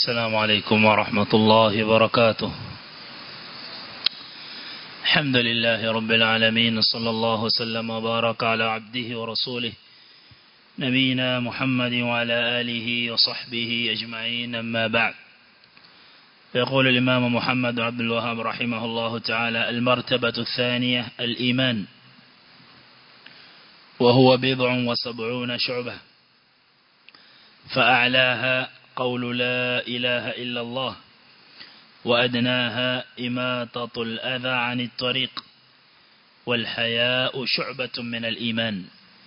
السلام عليكم ورحمة الله وبركاته الحمد لله رب العالمين صلى الله وسلم وبارك على عبده ورسوله نبينا محمد وعلى آله وصحبه أجمعين أما بعد يقول الإمام محمد عبد الوهاب رحمه الله تعالى المرتبة الثانية الإيمان وهو بضع وسبعون شعبة فأعلاها قول لا إله إلا الله وأدناها إماتة الأذى عن الطريق والحياء شعبة من الإيمان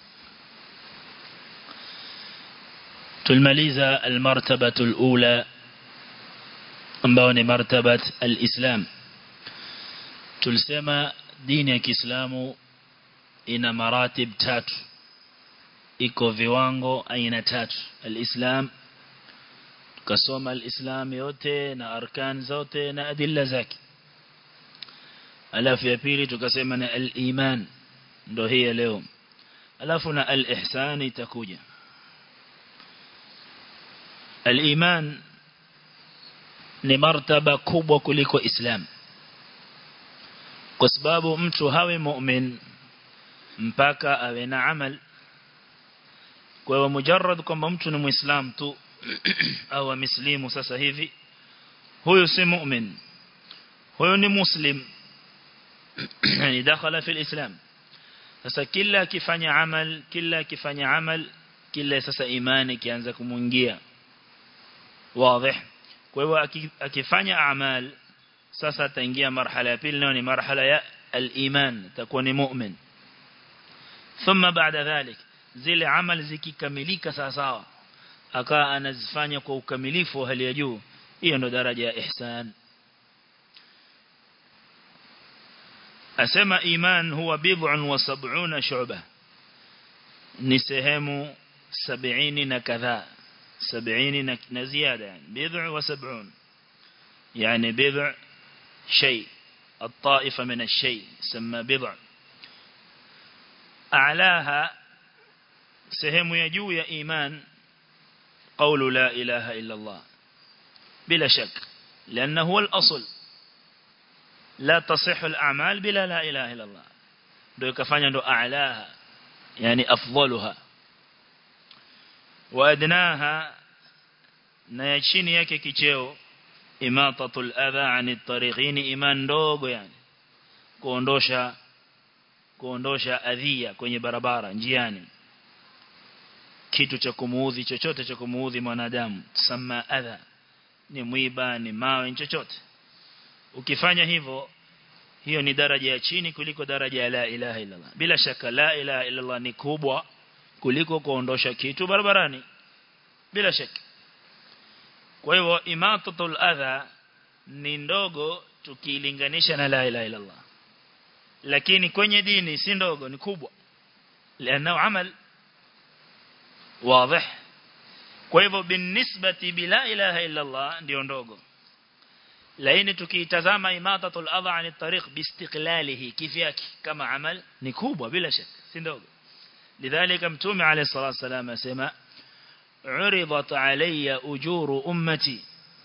تلمليز المرتبة الأولى ambao مرتبة الإسلام tulisema dini ya Kiislamu ina maratib tatu iko viwango aina tatu alislam tukasoma alislam yote na arkan zote na adilla zake alafu ya pili tukasema na aliman ndo hii leo alafu na alihsan itakuja aliman ni martaba kubwa kuliko islam kwa sababu mtu hawe mu'min mpaka awe na amal kwa hiyo mujarrad kwamba mtu ni muislam tu au ameslimu sasa hivi huyo si mu'min huyo ni muslim yani dakhala fi alislam sasa kila akifanya amal kila akifanya amal kila sasa imani kianza kumuingia wazi kwa hiyo akifanya amal sasa ataingia marhala ya pili nayo ni marhala ya al-iman takuwa ni mu'min thumma baada dhalik zile amal zikikamilika sawa sawa akawa anazifanya kwa ukamilifu wa hali ya juu hiyo ndo daraja ya ihsan asema iman huwa bid'un wa sab'una shu'ba ni sehemu 70 na kadhaa 70 na ziada yani bid'u wa sab'un yani bid'u shay الطائفة من الشيء سمى بضع أعلاها sehemu ya juu ya iman قول لا إله إلا الله بلا شك لأنه هو الأصل لا تصح الأعمال بلا لا إله إلا الله دو كفاني دو أعلاها يعني أفضلها وأدناها نيشيني yake kicheo imatatul adha ani tariqini iman ndogo yani kuondosha kuondosha adhia kwenye barabara njiani kitu cha kumuudhi chochote cha kumuudhi mwanadamu sama adha ni mwiba ni mawe chochote ukifanya hivyo hiyo ni daraja ya chini kuliko daraja ya la ilaha illa Allah bila shaka la ilaha illa Allah ni kubwa kuliko kuondosha kitu barabarani bila shaka kwa hivyo imatatul adha ni ndogo tukilinganisha na la ilaha illa Allah lakini kwenye dini si ndogo ni kubwa لانه amal واضح kwa hivyo binisbati bila ilaha illa Allah ndio ndogo lakini tukiitazama imatatul adha ani tariq biistiqlalihi kivyake kama amal ni kubwa bila shaka si ndogo lidhalika mtume alayhi salatu wasalam asema عرضت علي أجور أمتي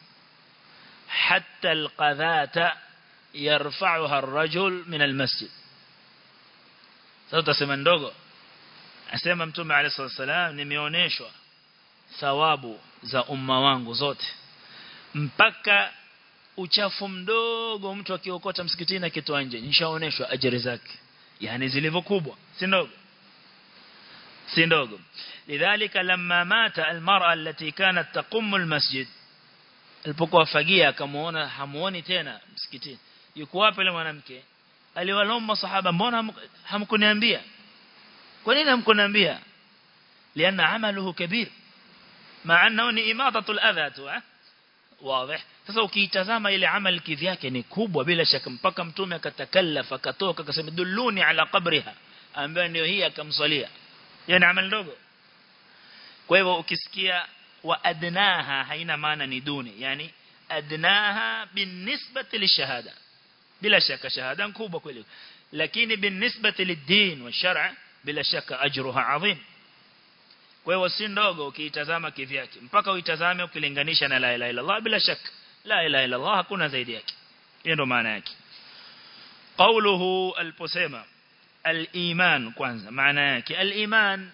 حتى القذاة يرفعها الرجل من المسجد sasa sema ndogo asema mtume alayhi wasallam nimeoneshwa thawabu za umma wangu zote mpaka uchafu mdogo mtu akiokota msikitini akitoa nje nishaoneshwa ajira zake yani zilivyo kubwa si ndogo si ndogo lidhalika lamma mata almar'a allati kanat taqum almasjid alipokuwa fagia akamuona hamuoni tena msikitini yuko wapi yule mwanamke aliwalomba sahaba mbona hamkuniambia kwa nini hamkuniambia liana amaluhu kabir maana ni imatatul adha tu wazi sasa ukiitazama ile amal kivyake ni kubwa bila shaka mpaka mtume akatakallafa akatoka akasema dulluni ala qabriha ambaye ndio hii akamswalia yani amal ndogo kwa hivyo ukisikia wa adnaha haina maana ni duni yani adnaha binisbati lishahada bila shaka shahada kubwa kweli lakini binisbati lidin wa shar'a bila shaka ajruha adhim kwa hiyo si ndogo ukiitazama kivyake mpaka uitazame ukilinganisha na la ilaha illa Allah bila shaka la ilaha illa Allah hakuna zaidi yake hiyo ndo maana yake قوله البسيمة الإيمان كwanza maana yake الإيمان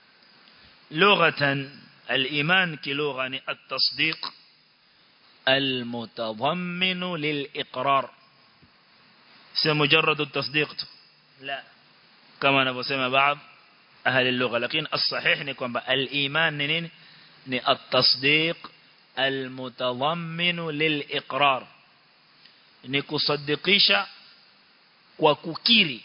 لغة الإيمان كلغة التصديق المتضمن للإقرار سي مجرد التصديق لا كما نبسم بعض أهل اللغة لكن الصحيح نكون الإيمان نين التصديق المتضمن للإقرار نكصدقيش وككيري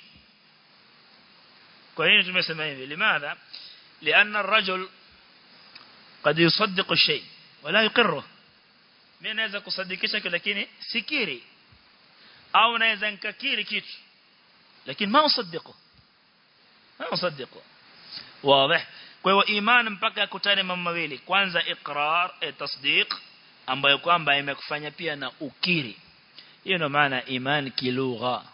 kwa nini tumesema hivi limadha لأن الرجل قد يصدق الشيء ولا يقره mimi naweza kusadikisha kitu lakini sikiri au naweza nikakiri kitu lakini ma usaddiqo ma usaddiqo wazi kwa hiyo imani mpaka akutane mambo mawili kwanza iqrar e tasdiq ambayo kwamba imekufanya pia na ukiri hiyo ndio maana iman kilugha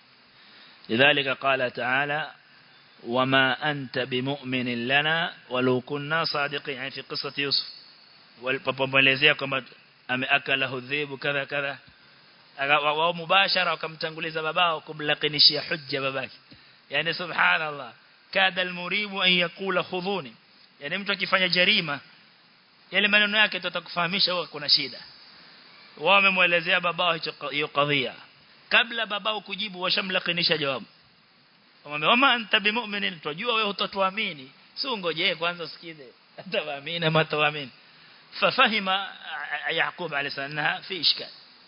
لذلك قال تعالى وما أنت بمؤمن لنا ولو كنا صادقين يعني في قصة يوسف والبابا كما ameakalahu dhibu kadha kadha wao mubashara wakamtanguliza babao kumlakinishia hujja babake yani subhanallah kada almuribu an yakula khudhuni yani mtu akifanya jarima yale maneno yake tutakufahamisha wewe kuna shida wao wamemuelezea babao hiyo kadhia kabla babao kujibu washamlakinisha jawabu wamwambia wama anta bimu'minin tujua wewe utatuamini si ungoje kwanza usikize atawaamini ama atawaamini ففهم يعقوب عليه السلام أنها في إشكال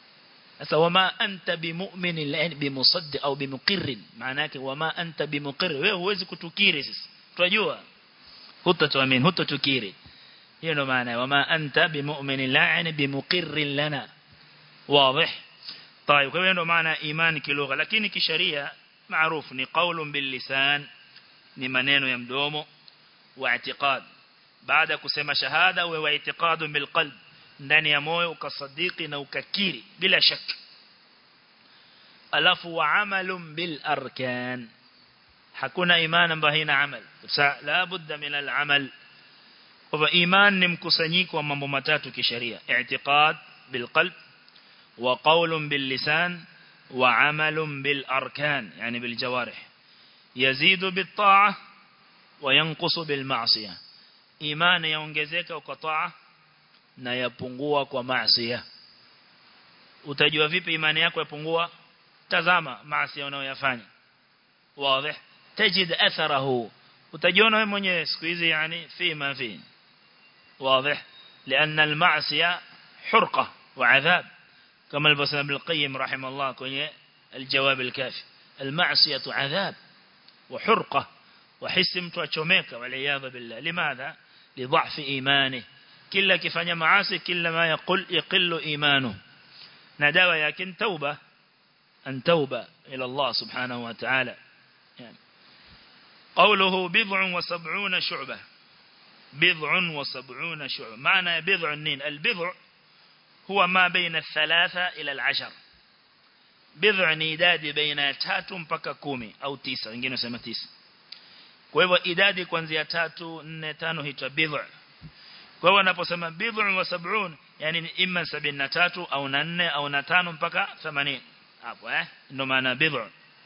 وما أنت بمؤمن الآن بمصدق أو بمقر معناك وما أنت بمقر وهوزي كتكيري تجوا هتا تؤمن هتا تكيري هنا معنى وما أنت بمؤمن لا يعني بمقر لنا واضح طيب هنا معنى إيمان كلغة لكن كشريعة معروف ni قول باللسان ni maneno ya mdomo واعتقاد baada kusema shahada uwe wa itikadu bil qalb ndani ya moyo ukasadiki na ukakiri bila shaka alafu wa amalun bil arkan hakuna imani ambayo haina amal la budda min al amal kwa iman ni mkusanyiko wa mambo matatu kisheria i'tiqad bil qalb wa qawlun bil lisan wa amalun bil arkan yani bil jawarih yazidu bit ta'ah wa yanqusu bil ma'siyah imani yaongezeka kwa taa na yapungua kwa maasi utajua vipi imani yako yapungua tazama maasi unayoyafanya wazi tajid atharahu utajiona wewe mwenyewe siku hizi yani fi ma fi واضح لأن المعصية حرقة وعذاب كما البصر ابن القيم رحمه الله كوني الجواب الكافي المعصية عذاب وحرقة وحس mtu achomeka والعياذ بالله لماذا لضعف إيمانه كلا كفanya maasi kila ma yaqul yaqillu imanu na dawa yake tauba an tauba ila Allah subhanahu wa ta'ala yani قوله بضع وسبعون شعبة بضع وسبعون شعبة معنى بضع النين البضع هو ما بين الثلاثة إلى العشر بضع نيداد بين تاتو mpaka kumi au tisa wengine wasema tisa kwa hivyo idadi kuanzia 3 4 5 hitwa bid'a kwa hivyo anaposema bid'a wa sab'un yani ni imma 73 au na 4 au na 5 mpaka 80 hapo eh ndio maana bid'a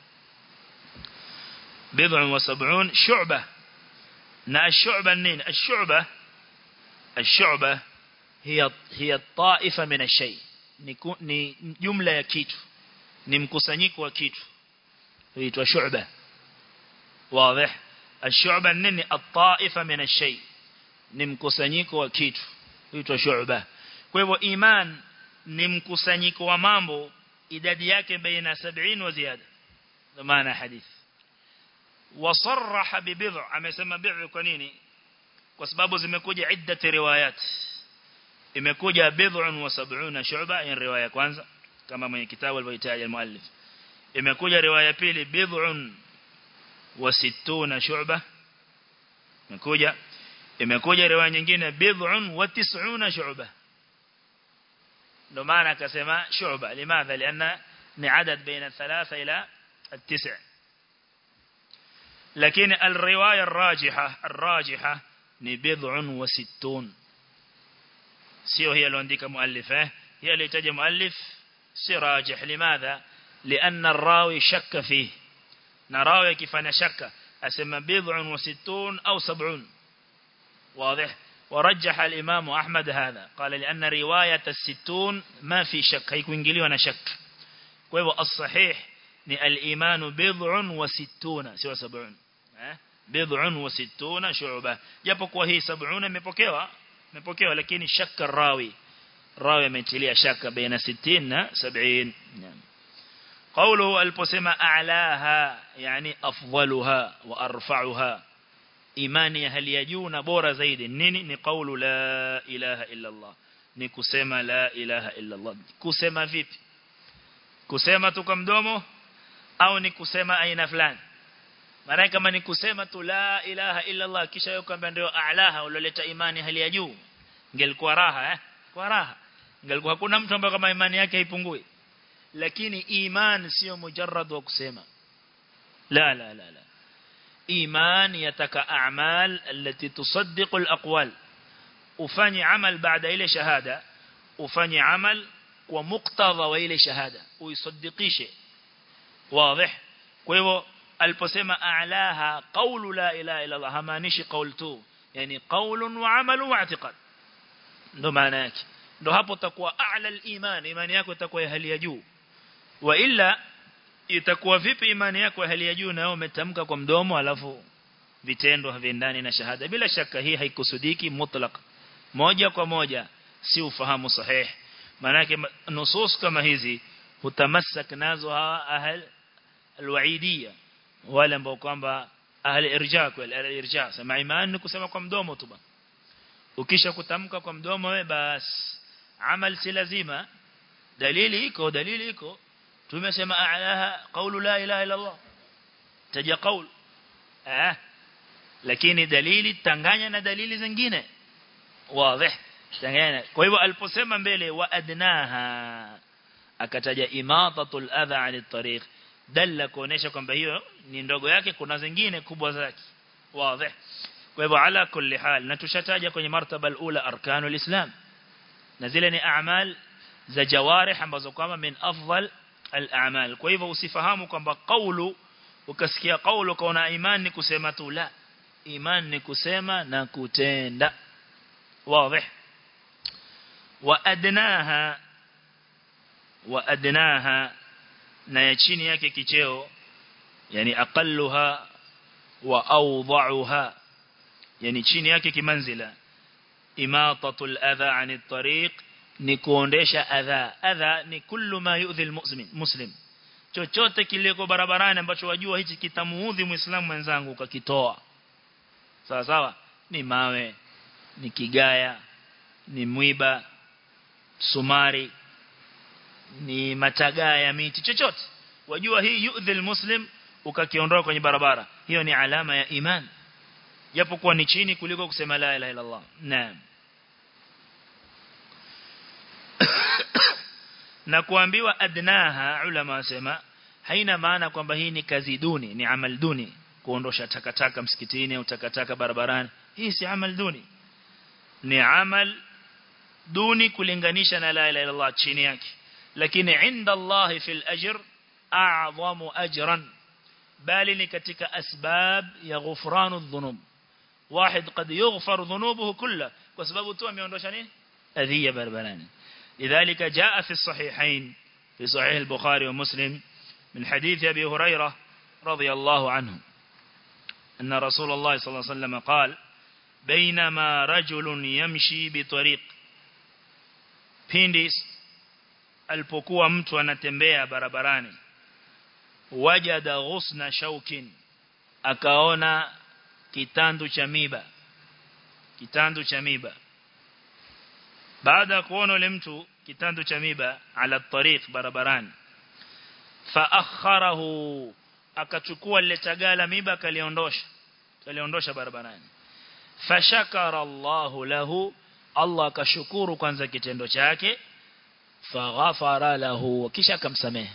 bid'a wa sab'un shu'bah na ash-shu'bah nini ash-shu'bah ash-shu'bah hiya hiya ta'ifa min ash-shay ni jumla ya kitu ni mkusanyiko wa kitu huitwa shu'bah واضح الشعبة nini الطائفة من الشيء ni mkusanyiko wa kitu huitwa shu'ba kwa hivyo iman ni mkusanyiko wa mambo idadi yake baina 70 wa ziada ndio maana hadith wasarraha bibid'a amesema bid'a kwa nini kwa sababu zimekuja iddat riwayat imekuja bid'un wa 70 shu'ba in riwaya kwanza kama mwenye kitabu alivyoitaja almuallif imekuja riwaya pili bid'un wa 60 shu'ba imekuja imekuja riwaya nyingine bid'un wa 90 shu'ba ndo maana akasema shu'ba limadha lianna ni adad baina 3 ila 9 lakini alriwaya الراجحه الراجحه ni bid'un wa sittun sio hiyo aliandika muallif eh hiyo alitaja muallif si rajih limadha لأن الراوي شك فيه نراوي كيف أنا شك أسمى بضع وستون أو سبعون واضح ورجح الإمام أحمد هذا قال لأن رواية الستون ما في شك هيكون جلي وانا شك وهو الصحيح الإيمان بضع وستون سوى سبعون بضع وستون شعبة japokuwa hii 70 imepokewa imepokewa lakini shaka rawi rawi ametilia shaka baina 60 na 70 قوله البسمة أعلاها يعني أفضلها وأرفعها إيماني هل يجون بورا زيد نيني نقول لا إله إلا الله نكسما لا إله إلا الله كسما فيب كسما تكمدومه أو نكسما أين فلان maana kama ni kusema tu la ilaha illa Allah kisha yeye kwamba ndio a'laha uloleta imani hali ya juu ingelikuwa raha eh kwa raha ingelikuwa hakuna mtu ambaye kama imani yake haipungui lakini iman sio mujarrad wa kusema la la la la iman yataka a'mal التي تصدق الأقوال ufanye amal baada ile shahada ufanye amal kwa muktadha wa ile shahada uisaddiqishe wazi kwa hivyo aliposema a'laha qawlu la ilaha illa Allah hamaanishi qawl tu yani qawlun wa amalun wa i'tiqad ndo maana yake ndo hapo takuwa a'la al-iman imani yako itakuwa ya hali ya juu wa illa itakuwa vipi imani yako ya hali ya juu na umetamka kwa mdomo alafu vitendo haviendani na shahada bila shaka hii haikusudiki mutlaq moja kwa moja si ufahamu sahihi manake nusus kama hizi hutamassak nazo hawa ahl alwaidiyya wale ambao kwamba ahli irja kweli ahli irja sema imani ni kusema kwa mdomo tu bana ukisha kutamka kwa mdomo wewe bas amal si lazima dalili iko dalili iko tumesema a'laha qawlu la ilaha illa Allah taja qawl eh lakini dalili tanganya na dalili zingine wazi tanganya kwa hivyo aliposema mbele wa adnaha akataja imatatul adha 'ala at-tariq dalla kuonesha kwamba hiyo ni ndogo yake kuna zingine kubwa zake wazi kwa hivyo ala kulli hal na tushataja kwenye martaba alula arkanul islam na zile ni a'mal za jawarih ambazo kwamba min afdal al-a'mal kwa hivyo usifahamu kwamba qawlu ukasikia qawlu kaona iman ni kusema tu la iman ni kusema na kutenda wazi wa adnaha wa adnaha na ya chini yake kicheo yani aqalluha wa awdha'uha yani chini yake kimanzila imatatul adha anit tariq ni kuondesha adha adha ni kullu ma yu'dhi almuslim muslim chochote kiliko barabarani ambacho wajua hichi kitamuudhi muislamu mwenzangu ukakitoa sawa sawa ni mawe ni kigaya ni mwiba sumari ni matagaa ya miti chochote wajua hii yu'dhi almuslim ukakiondoa kwenye barabara hiyo ni alama ya iman japokuwa ni chini kuliko kusema la ilaha illa Allah naam na kuambiwa adnaha ulama wasema haina maana kwamba hii ni kazi duni ni amal duni kuondosha takataka msikitini au takataka barabarani hii si amal duni ni amal duni kulinganisha na la ilaha illa Allah chini yake lakini inda Allah fil ajr a'zamu ajran bali ni katika asbab ya ghufranu dhunub واحد قد يغفر ذنوبه كلها وسبب تو ameondosha nini adhiya barabarani لذلك جاء في الصحيحين في صحيح البخاري ومسلم من حديث أبي هريرة رضي الله عنه أن رسول الله صلى الله عليه وسلم قال بينما رجل يمشي بطريق pindi alipokuwa mtu anatembea barabarani wajada ghusna shaukin akaona kitandu cha miba kitandu cha miba baada ya kuona yule mtu kitandu cha miba ala tariq barabarani fa akharahu akachukua lile tagala miba akaliondosha kaliondosha barabarani fashakara Allahu lahu Allah akashukuru kwanza kitendo chake faghafara lahu kisha akamsamehe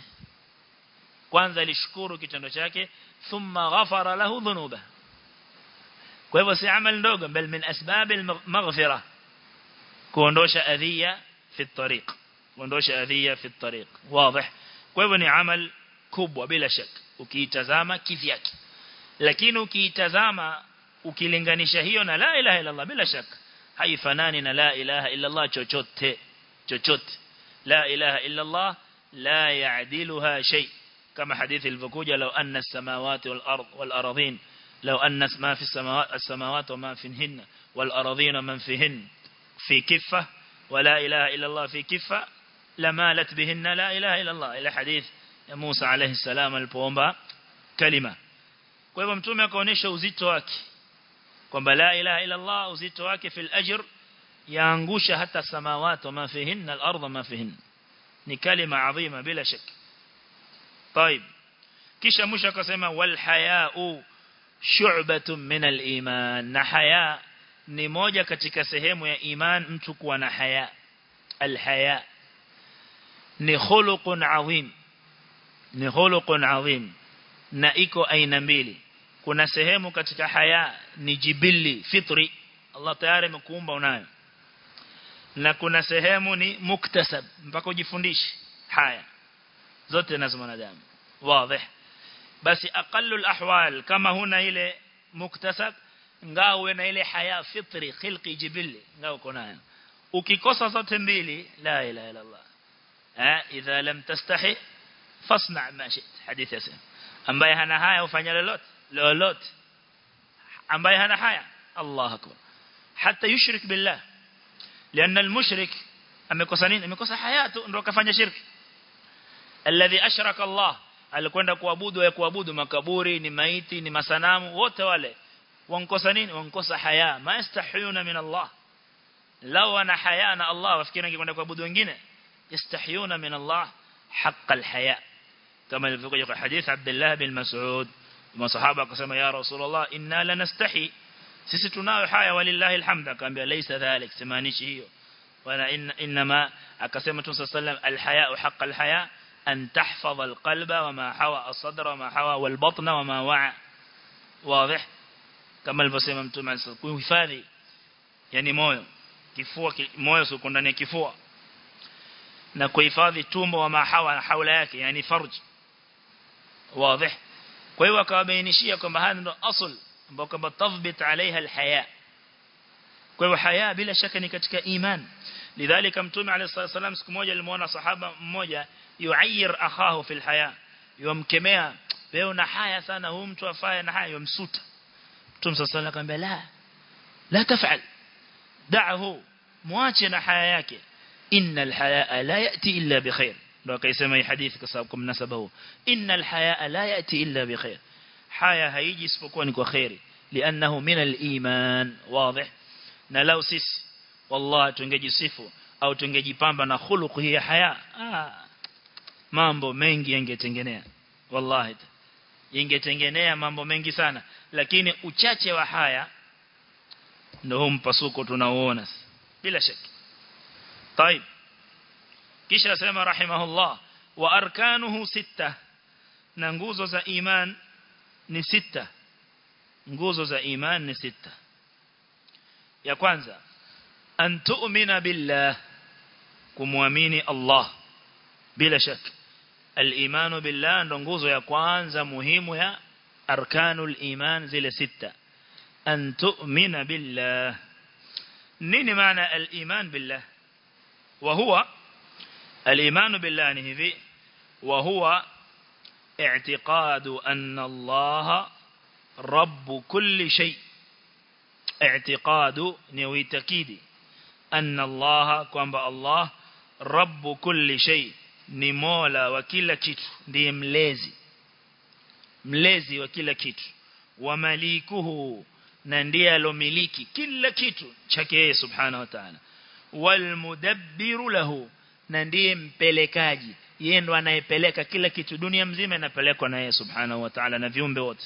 kwanza alishukuru kitendo chake thumma ghafara lahu dhunuba kwa hivyo si amal ndogo bal min asbab al-maghfira kuondosha adhiya fi at-tariq kuondosha adhiya fi at-tariq wazi kwa hivyo ni amal kubwa bila shaka ukiitazama kivyake lakini ukiitazama ukilinganisha hiyo na la ilaha illa Allah bila shaka haifanani na la ilaha illa Allah chochote chochote la ilaha illa Allah la ya'diluha shay kama hadithi ilivyokuja law anna as-samawati wal ard wal aradhin law anna ma fi as-samawati as-samawati wa ma fihinna wal aradhin man fihin fi kiffa wa la ilaha illa Allah fi kiffa lamalat bihinna la ilaha illa Allah ila hadith ya Musa alayhi salam alipoomba kalima kwa hivyo mtume akaonesha uzito wake kwamba la ilaha illa Allah uzito wake fil ajr yaangusha hata samawati wa ma fihinna al-ardh ma fihinna ni kalima adhima bila shaka طيب kisha mwisho akasema wal haya'u shu'batun min al-iman na haya ni moja katika sehemu ya iman mtu kuwa na haya al haya ni khuluqun adhim ni khuluqun adhim na iko aina mbili kuna sehemu katika haya ni jibili fitri Allah tayari amekuumba unayo na kuna sehemu ni muktasab mpaka ujifundishe haya zote nazo mwanadamu wazi basi aqallu alahwal kama huna ile muktasab ngawe na ile haya fitri khilqi jibili ngao kunayo ukikosa zote mbili la ilaha illa Allah eh idha lam tastahi fasna ma shit hadithi yasema ambaye hana haya ufanya lolote lolote ambaye hana haya Allah akbar hata yushrik billah لأن المشرك amekosa nini amekosa hayatu ndio kafanya shirki alladhi ashraka Allah alikwenda kuabudu ya kuabudu makaburi ni maiti ni masanamu wote wale wankosa nini wankosa haya ma yastahiyuna min Allah law ana haya na Allah wafikiri angekwenda kuabudu wengine yastahiyuna min Allah haqq alhaya kama ilivyokuja kwa hadith Abdullah bin Mas'ud masahaba akasema ya Rasulullah inna lanastahi sisi tunayo haya walillahi alhamd akaambia laysa dhalik simaanishi hiyo wala inma akasema tu sallam alhaya haqq alhaya an tahfadha alqalba wama hawa as-sadra wama hawa walbatna wama wa'a wazi kama alivyosema mtume kuhifadhi yani moyo kifua moyo sio ndani ya kifua na kuhifadhi tumbo wama hawa na haula yake yani farj wazi kwa hiyo akawabainishia kwamba haya ndio asl ambao kwamba tathbit alaiha alhaya kwa hiyo haya bila shaka ni katika iman lidhalika mtume alayhi wasallam siku moja alimuona sahaba mmoja yuayir akhahu fil haya yomkemea wewe una haya sana huyu mtu afaya na haya yomsuta mtume sallallahu alayhi akamwambia la la tafal da'ahu muache na haya yake innal haya la yati illa bikhair ndio akaisema hii hadithi kwa sababu kumnasaba huo innal haya la yati illa bikhair haya haiji isipokuwa ni kwa khairi lianahu min al-iman wazi na lau sisi wallahi tungejisifu au tungejipamba na khuluq hii ya haya ah, mambo mengi yangetengenea wallahi yangetengenea mambo mengi sana lakini uchache wa haya ndio mpasuko tunaoona bila shaka طيب kisha sema rahimahullah wa arkanuhu sita na nguzo za iman ni sita nguzo za iman ni sita ya kwanza an tu'mina billah kumwamini Allah bila shaka al-imanu billah ndo nguzo ya kwanza muhimu ya arkanul iman zile sita an tu'mina billah nini maana al-iman billah wa huwa al-iman billah ni hivi wa huwa اعتقاد أن الله رب كل شيء اعتقاد نوي تكيدي أن الله كما الله رب كل شيء ni mola wa kila kitu ndiye mlezi mlezi wa kila kitu wa malikuhu na ndiye alomiliki kila kitu chake yeye subhanahu wa ta'ala wal mudabbiru lahu na ndiye mpelekaji yeye ndo anayepeleka kila kitu dunia mzima inapelekwa na yeye subhanahu wa ta'ala na viumbe wote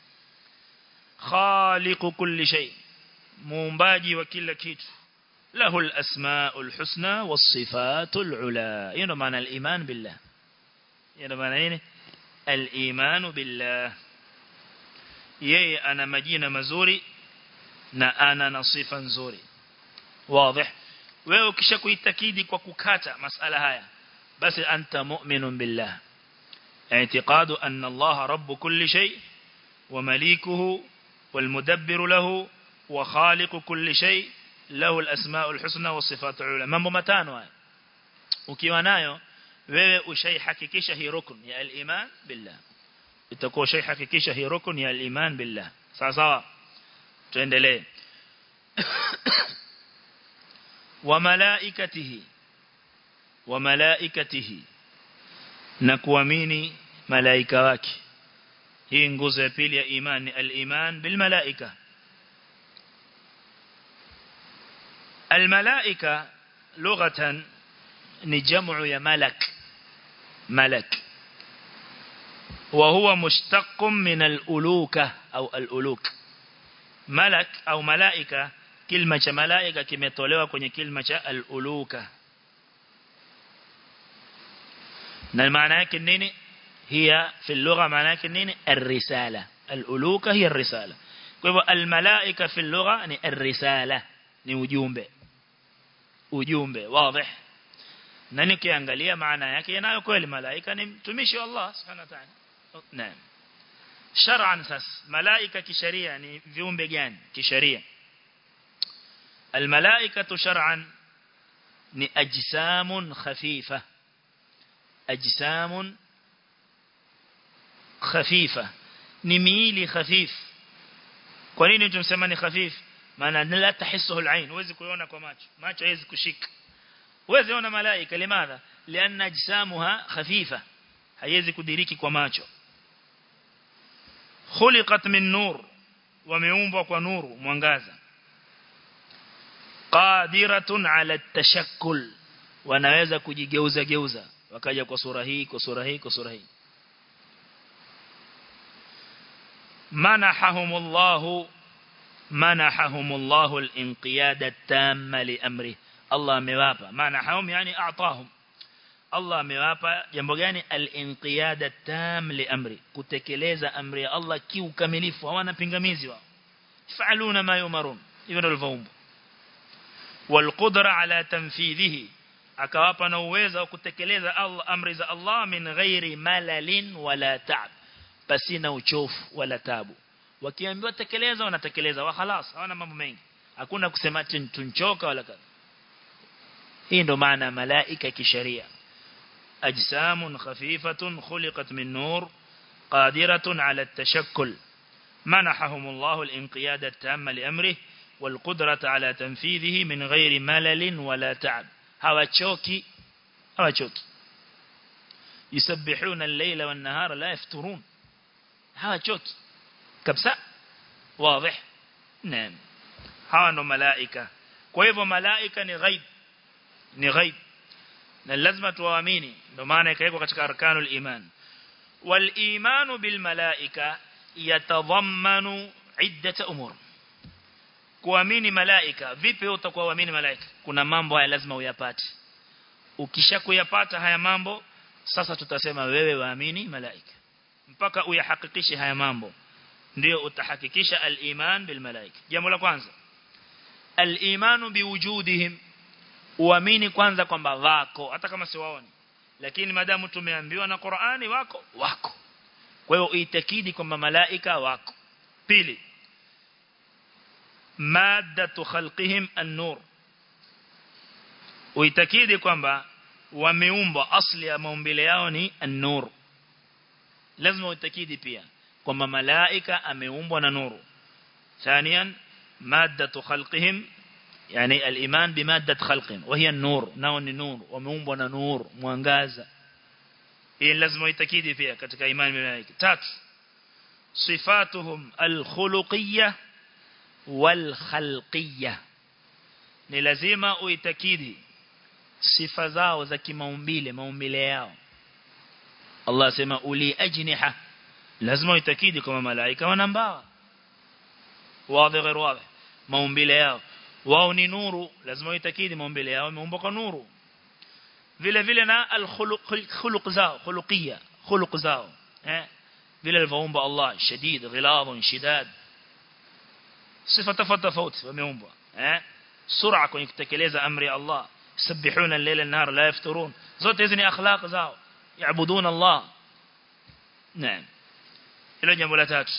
khaliqu kulli shay muumbaji wa kila kitu له الأسماء الحسنى والصفات العلى ينو معنى الإيمان بالله ينو معنى إيه الإيمان بالله yeye ana majina mazuri na ana na sifa nzuri wazi wewe ukishakuitakidi kwa kukata masala haya basi anta mu'minun billah اعتقاد أن الله رب كل شيء ومليكه والمدبر له وخالق كل شيء له الأسماء الحسنى والصفات العلى mambo matano haya ukiwa nayo wewe ushaihakikisha hii rukun ya al-iman billah itakuwa ushaihakikisha hii rukun ya al-iman billah sawa sawa tuendelee wa malaikatihi wa malaikatihi na kuamini malaika wake hii nguzo ya pili ya imani al-iman bil malaika الملائكة لغة نجمع يا ملك ملك وهو مشتق من الألوكة أو الألوك ملك أو ملائكة كلمة ملائكة kimetolewa kwenye kilima cha al-uluka na maana yake nini hiya fi lugha maana yake nini ar-risala al-uluka hiya ar-risala kwa hivyo al-malaika fi lugha ni ar-risala ni ujumbe ujumbe wazi na nikiangalia maana yake yanayo kweli malaika ni mtumishi wa Allah subhanahu wa ta'ala naam shar'an sas malaika kisheria ni viumbe gani kisheria الملائكة شرعا ni ajsamun khafifa ajsamun khafifa ni miili khafif kwa nini tumsema ni khafif maana la tahisuhu al-ain huwezi kuiona kwa macho macho haiwezi kushika huwezi ona malaika limadha lianna ajsamuha khafifa haiwezi kudiriki kwa macho khuliqat min nur wameumbwa kwa nuru mwangaza qadiratun ala tashakkul wanaweza kujigeuza geuza wakaja kwa sura hii kwa sura hii kwa sura hii manahahumullahu manahahumullahu al-inqiyada tamma li amri Allah amewapa manahahum yani a'tahum Allah amewapa jambo gani al-inqiyada tam li amri kutekeleza amri ya Allah kiukamilifu hawana pingamizi wao fa'aluna ma yumarun hivyo ndivyo walivyoumba والقدرة على تنفيذه akawapa na uwezo wa kutekeleza Allah amri za Allah min ghairi malalin wala ta'ab pasina uchofu wala tabu wakiambiwa tekeleza wanatekeleza wa khalas hawana mambo mengi hakuna kusema tunchoka wala kadha hii ndo maana malaika kisheria ajsamun khafifatun khuliqat min nur qadiratun ala at-tashakkul manahahum Allah al-inqiyada at-tamma li amrihi والقدرة على تنفيذه من غير ملل ولا تعب hawachoki hawachoki yusabbihuna al-layla wan-nahara la yafturun hawachoki kabisa wazi naam hawa ndo malaika kwa hivyo malaika ni ghaib ni ghaib na lazima tuwaamini ndo maana ikawekwa katika arkanul iman wal imanu bil malaika yatadhammanu iddat umur kuamini malaika vipi utakuwa uamini malaika kuna mambo haya lazima uyapate ukishakuyapata haya mambo sasa tutasema wewe waamini malaika mpaka uyahakikishe haya mambo ndio utahakikisha al-iman bil malaika jambo la kwanza al-imanu biwujudihim uamini kwanza kwamba wako hata kama siwaoni lakini madamu tumeambiwa na Qur'ani wako wako kwa hiyo uitakidi kwamba malaika wako pili maddatu khalqihim an-nur uitakidi kwamba wameumbwa asli ya maumbile yao ni an-nur lazima uitakidi pia kwamba malaika ameumbwa na nuru ثانيا مادة خلقهم يعني الإيمان بمادة خلقهم وهي النور نao ni nur wameumbwa na nur mwangaza hii lazima uitakidi pia katika imani malaika tatu sifatuhum al-khuluqiyyah والخلقية ni lazima uitakidi sifa zao za kimaumbile maumbile yao Allah asema uli ajniha lazima uitakidi kama malaika wana mbawa wazi غير واضح maumbile yao wao ni nuru lazima uitakidi maumbile yao yameumbwa kwa nuru vile vile na al-khuluq zao khuluqiyya khuluq zao eh vile alivyoumba Allah shadid ghiladun shidad sifa tofauti tofauti wameumbwa eh sur'a kwenye kutekeleza amri ya Allah يسبحون الليل النهار لا يفترون zote hizi ni akhlaq zao yaabuduna Allah naam hilo jambo la tatu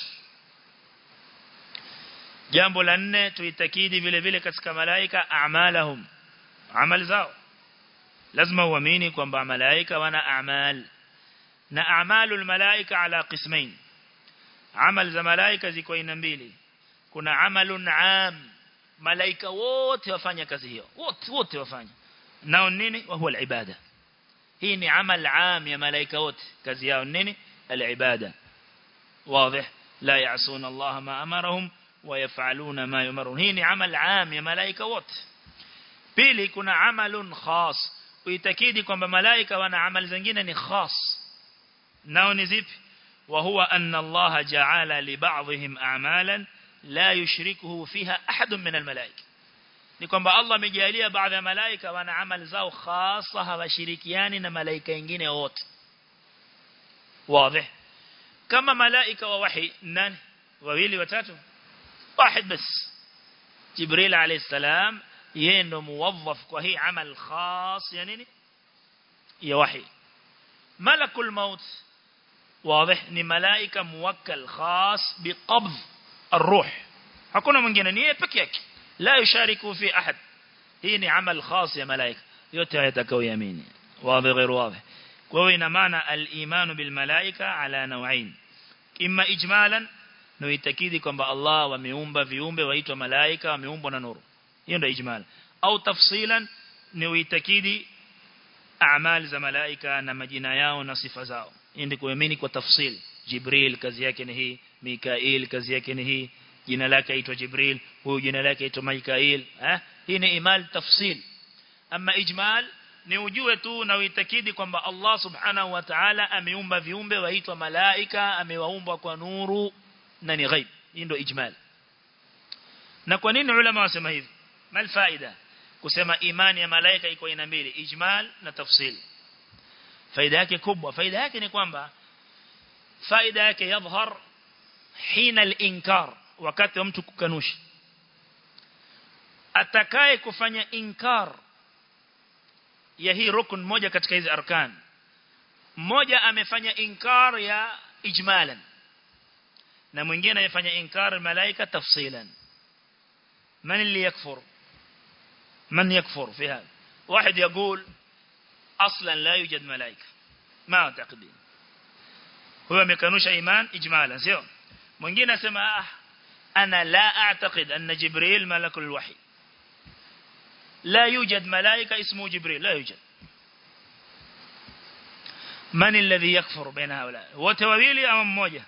jambo la nne tuitakidi vile vile katika malaika a'malahum amali zao lazima uamini kwamba malaika wana a'mal na a'malul malaika ala qismain amal za malaika ziko aina mbili kuna amalun am malaika wote wafanya kazi hiyo wote wote wafanya nao nini wa huwa al-ibada hii ni amal am ya malaika wote kazi yao nini al-ibada واضح لا يعصون الله ما أمرهم ويفعلون ما يمرون هي ni amal am ya malaika wote pili kuna amalun khas uitakidi kwamba malaika wana amal zingine ni khas nao ni zipi wa huwa anna Allah ja'ala li ba'dihim a'malan la yushrikuhu fiha ahadun min al-malaika ni kwamba Allah amejalia baadhi ya malaika wana amal zao khasa hawashirikiani na malaika wengine wote wazi kama malaika wa wahi nani wawili watatu واحد بس جبريل عليه السلام ينو موظف وهي عمل خاص يعني يا وحي ملك الموت واضح ni malaika muwakkal khas biqabd الروح hakuna mwingine ni yeye peke yake la yushariku fi ahad hii ni amal khas ya malaika yote yatakaoyamini wazi غير واضح kwa hiyo ina maana al-iman bil malaika ala naw'ain imma ijmalan na uitakidi kwamba Allah wameumba viumbe waitwa malaika wameumbwa na nuru hiyo ndio ijmal au tafsilan ni uitakidi a'mal za malaika na majina yao na sifa zao hii ndio kuamini kwa tafsil Jibril kazi yake ni hii Mikail kazi yake ni hii jina lake aitwa Jibril huyu jina lake aitwa Mikail eh hii ni imal tafsil ama ijmal ni ujue tu na uitakidi kwamba Allah subhanahu wa ta'ala ameumba viumbe waitwa malaika amewaumba kwa nuru na ni ghaib hii ndio ijmal na kwa nini ulama wasema hivi mal faida kusema imani ya malaika iko aina mbili ijmal na tafsil faida yake kubwa faida yake ni kwamba faida yake yadhhar hina al-inkar wakati wa mtu kukanusha atakaye kufanya inkar ya hii rukun moja katika hizi arkan mmoja amefanya inkar ya ijmalan na mwingine amefanya inkar malaika tafsilan من اللي يكفر من يكفر في هذا واحد يقول أصلا لا يوجد ملائكة ما أعتقدين هو مكانوش إيمان إجمالا سيو mwingine asema ah ana la a'taqid anna jibril malakul wahi la yujad malaika ismu jibril la yujad man alladhi yakfur baina haula wote wawili ama mmoja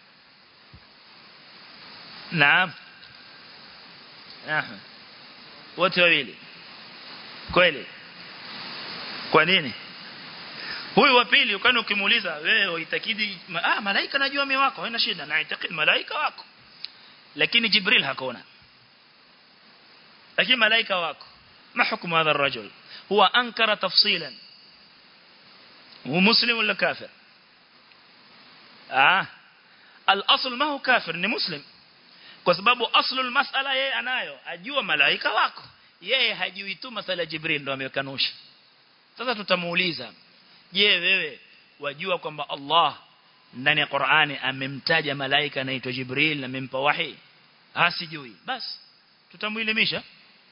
naam Ahmed wote wawili kweli kwa nini huyu wa pili ukani ukimuuliza wewe uitakidi ah malaika najua mimi wako haina shida na itakidi malaika wako lakini jibril hakuna lakini malaika wako ما حكم هذا الرجل هو أنكر تفصيلا هو مسلم ولا كافر آه الأصل ما هو كافر ni muslim kwa sababu aslul mas'ala yeye anayo ajua malaika wako yeye hajui tu masala jibril ndo amekanusha sasa tutamuuliza je wewe wajua kwamba Allah ndani ya Qur'ani amemtaja malaika anaitwa Jibril na amempa wahi asijui basi tutamuelimisha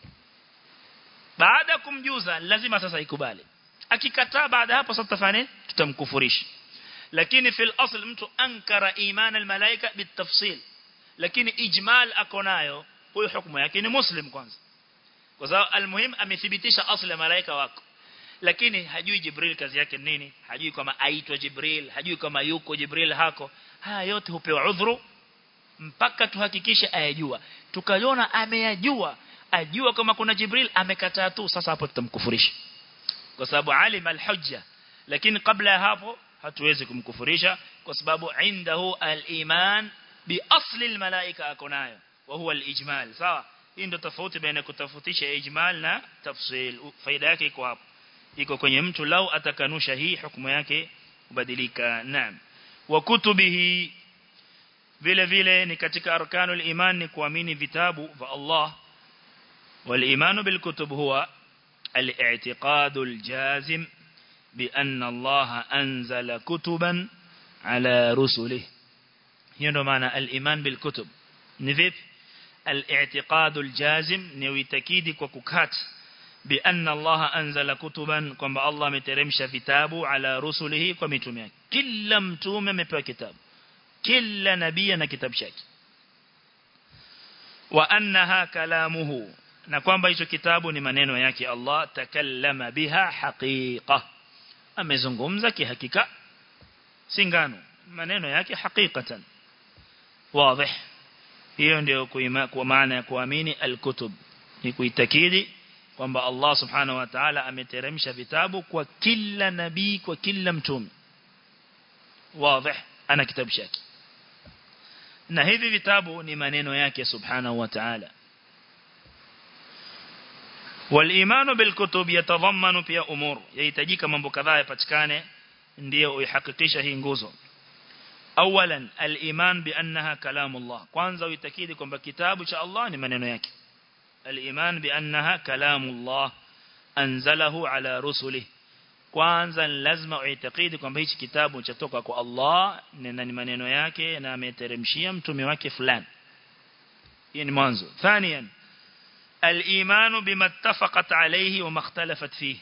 baada kumjuza lazima sasa ikubali akikataa baada hapo sasa tutafanya tutamkufurisha lakini fil asl mtu ankara iman al malaika bitafsil lakini ijmal akonayo huyo hukumu yake ni muslim kwanza kwa sababu almuhim amethibitisha asli ya malaika wako lakini hajui Jibril kazi yake nini hajui kama aitwa Jibril hajui kama yuko Jibril hako haya yote hupewa udhuru mpaka tuhakikishe ayajua tukaiona ameyajua ajua kama kuna Jibril amekataa tu sasa hapo tutamkufurisha kwa sababu alim alhujja lakini kabla ya hapo hatuwezi kumkufurisha kwa sababu indahu aliman bi asli almalaika akonayo wa huwa alijmal sawa hii ndio tofauti baina kutafutisha ijmal na tafsil faida yake iko hapo iko kwenye mtu lau atakanusha hii hukumu yake kubadilika naam wa kutubihi vile vile ni katika arkanul iman ni kuamini vitabu vya Allah wal imanu bil kutub huwa al-i'tiqad al-jazim bi anna Allah anzala kutuban ala rusulihi hiyo ndo maana al-iman bil kutub ni vipi al-i'tiqad al-jazim ni uitakidi kwa kukata bi anna Allah anzala kutuban kwamba Allah ameteremsha vitabu ala rusulihi kwa mitume yake kila mtume amepewa kitabu kila nabii na kitabu chake wa annaha kalamuhu na kwamba hicho kitabu ni maneno yake Allah takallama biha haqiqa amezungumza kihakika singano maneno yake hakikatan wazi hiyo ndio kwa maana ya kuamini al-kutub ni kuitakidi kwamba Allah subhanahu wa ta'ala ameteremsha vitabu kwa kila nabii kwa kila mtume wazi ana kitabu chake na hivi vitabu ni maneno yake subhanahu wa ta'ala والإيمان بالكتب يتضمن pia umur yahitajika mambo kadhaa yapatikane ndio uihakikisha hii nguzo awalan al-iman bi annaha kalamullah kwanza uitakidi kwamba kitabu cha Allah ni maneno yake al-iman bi annaha kalamullah anzalahu ala rusulihi kwanza lazima uitakidi kwamba hichi kitabu chatoka kwa Allah na ni maneno yake na ameteremshia mtume wake fulani hii ni mwanzo thaniyan الإيمان بما اتفقت عليه وما اختلفت فيه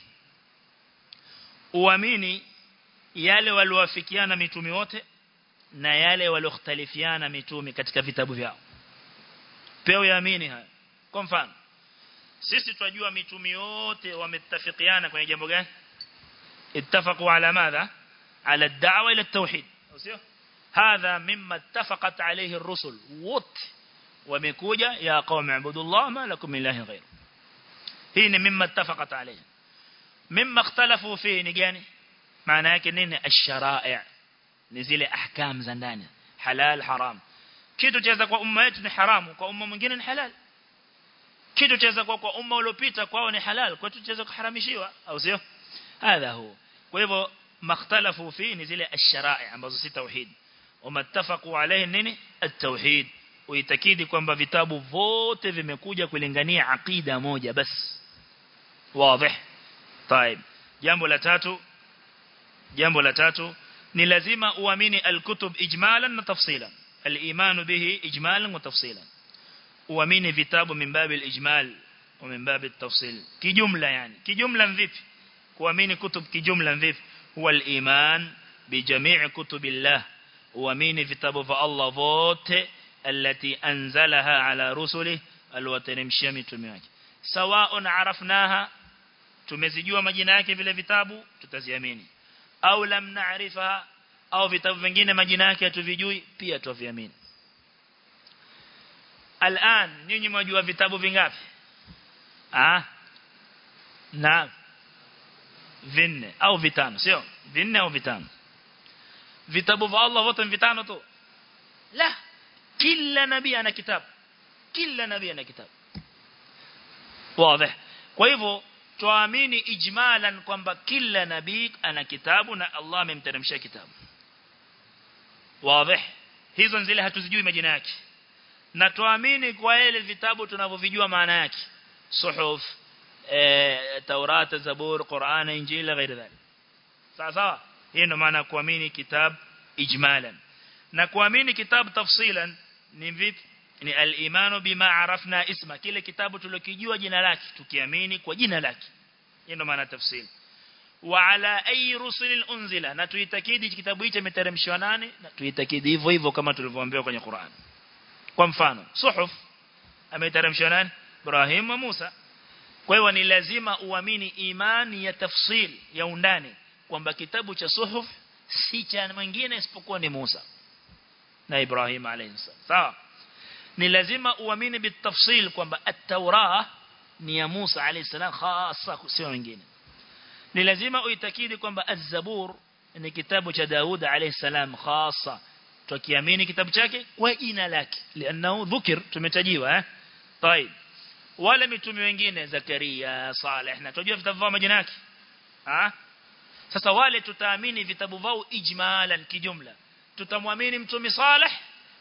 uamini yale waliowafikiana mitume wote na yale walioختلفiana mitume katika vitabu vyao pia uamini haya kwa mfano sisi tunajua mitume wote wametafikiana kwenye jambo gani ittafaqu ala madha ala ad-da'wa ila at-tauhid sio hadha mimma ittafaqat alayhi ar-rusul wote wamekuja ya qaum ibudullah ma lakum min ilahin ghayr hii ni mimma ittafaqat alayhi mimma ikhtalafu fihi ni gani maana yake nini ash-shara'i' ni zile ahkam za ndani halal haram kitu chaweza kwa umma yetu ni haramu kwa umma mwingine ni halal kitu chaweza kwa kwa umma uliopita kwao ni halal kwetu chaweza kuharamishiwa au sio hadha huo kwa hivyo makhtalafu fi ni zile ash-shara'i ambazo si tauhid umattafaqu alayhi nini at-tauhid uitakidi kwamba vitabu vote vimekuja kulingania aqida moja bas wazi طيب jambo la tatu jambo la tatu ni lazima uamini al-kutub ijmalan na tafsilan al-iman bihi ijmalan wa tafsilan uamini vitabu min babi al-ijmal wa min babi at-tafsil kijumla yani kijumla vipi kuamini kutub kijumla vipi huwa al-iman bi jami' kutubillah uamini vitabu vya Allah vote التي أنزلها على رسله الوتنمشia mitume wake sawa'un arafnaha tumezijua majina yake vile vitabu tutaziamini au lam na'rifa au vitabu vingine majina yake hatuvijui pia tuviamini al'an nyinyi mwajua vitabu vingapi ah na vinne au vitano sio vinne au vitano vitabu vya Allah wote vitano tu la kila nabii ana kitabu kila nabii ana kitabu wazi kwa hivyo tuamini ijmalan kwamba kila nabii ana kitabu na Allah amemteremshia kitabu wazi hizo zile hatuzijui majina yake na tuamini kwa ile vitabu tunavyovijua maana yake suhuf e, Taurat Zabur Qur'an Injili غير ذلك sawa sawa hii ndio maana kuamini kitabu ijmalan na kuamini kitabu tafsilan ni vipi ni al-imanu bima arafna isma kile kitabu tulokijua jina lake tukiamini kwa jina lake hiyo ndio maana tafsiri wa ala ay rusulin unzila na tuitakidi kitabu hicho imeteremshwa nani na tuitakidi hivyo hivyo kama tulivyoambiwa kwenye Qur'an kwa mfano suhuf ameteremshwa nani Ibrahim wa Musa kwa hiyo ni lazima uamini imani ya tafsil ya undani kwamba kitabu cha suhuf si cha mwingine isipokuwa ni Musa na Ibrahim alayhi sawa ni lazima uamini bitafsil kwamba at-Taurah ni ya Musa alayhi salam hasa sio wengine ni lazima uitakidi kwamba az-Zabur ni kitabu cha Daud alayhi salam hasa tukiamini kitabu chake kwa jina lake lianao dhukir tumetajiwa eh طيب wala mitume wengine Zakaria Saleh na tunajua vitabu vya majina yake ah sasa wale tutaamini vitabu vao ijmalan kijumla tutamwamini mtume Saleh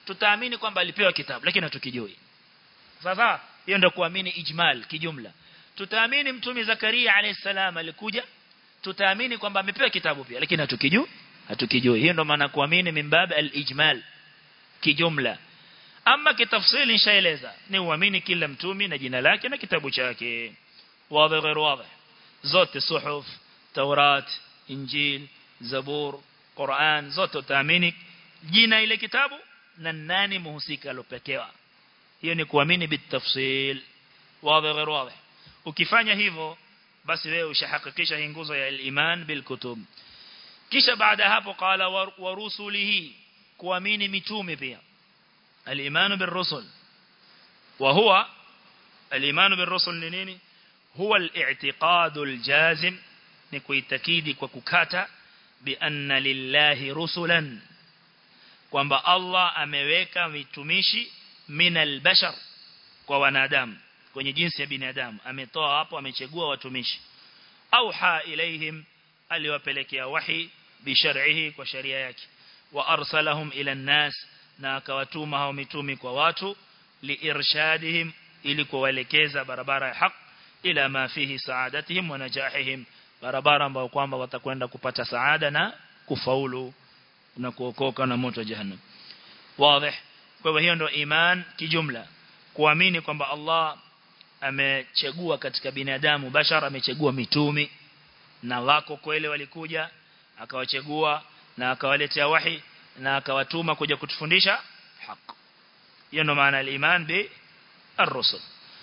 tutaamini kwamba alipewa kitabu lakini hatukijui sasa hiyo ndio kuamini ijmal kijumla tutaamini mtume Zakaria alayhi salam alikuja tutaamini kwamba amepewa kitabu pia lakini hatukijui hatukijui hiyo ndio maana kuamini mimbab al-ijmal kijumla ama kitafsili nishaeleza ni uamini kila mtumi na jina lake na kitabu chake wazi غير واضح zote suhuf taurat injil zabur quran zote utaamini jina ile kitabu na nani muhusika alopekewa hiyo ni kuamini bitafsil wazi غير واضح ukifanya hivyo basi wewe ushahakikisha hii nguzo ya iman bil kutub kisha baada hapo qala wa rusulihi kuamini mitume pia الإيمان بالرسل وهو الإيمان بالرسل نيني هو الاعتقاد الجازم نكوي تكيدي وككاتا بأن لله رسلا kwamba Allah ameweka mitumishi minal bashar kwa wanadamu kwenye jinsi ya binadamu ametoa hapo amechagua watumishi auha ilaihim aliwapelekea wahi bishar'ihi kwa sharia yake wa arsalahum ila an-nas na akawatuma hao mitumi kwa watu liirshadihim ili kuwaelekeza barabara ya haq ila ma fihi saadatihim wa najahihim barabara ambayo kwamba watakwenda kupata saada na kufaulu na kuokoka na moto jahannam wazi kwa hivyo hiyo ndio iman kijumla kuamini kwamba Allah amechagua katika binadamu bashara amechagua mitumi na wako kweli walikuja akawachagua na akawaletea wahi na akawatuma kuja kutufundisha haki hiyo ndo maana al-iman bi ar-rusul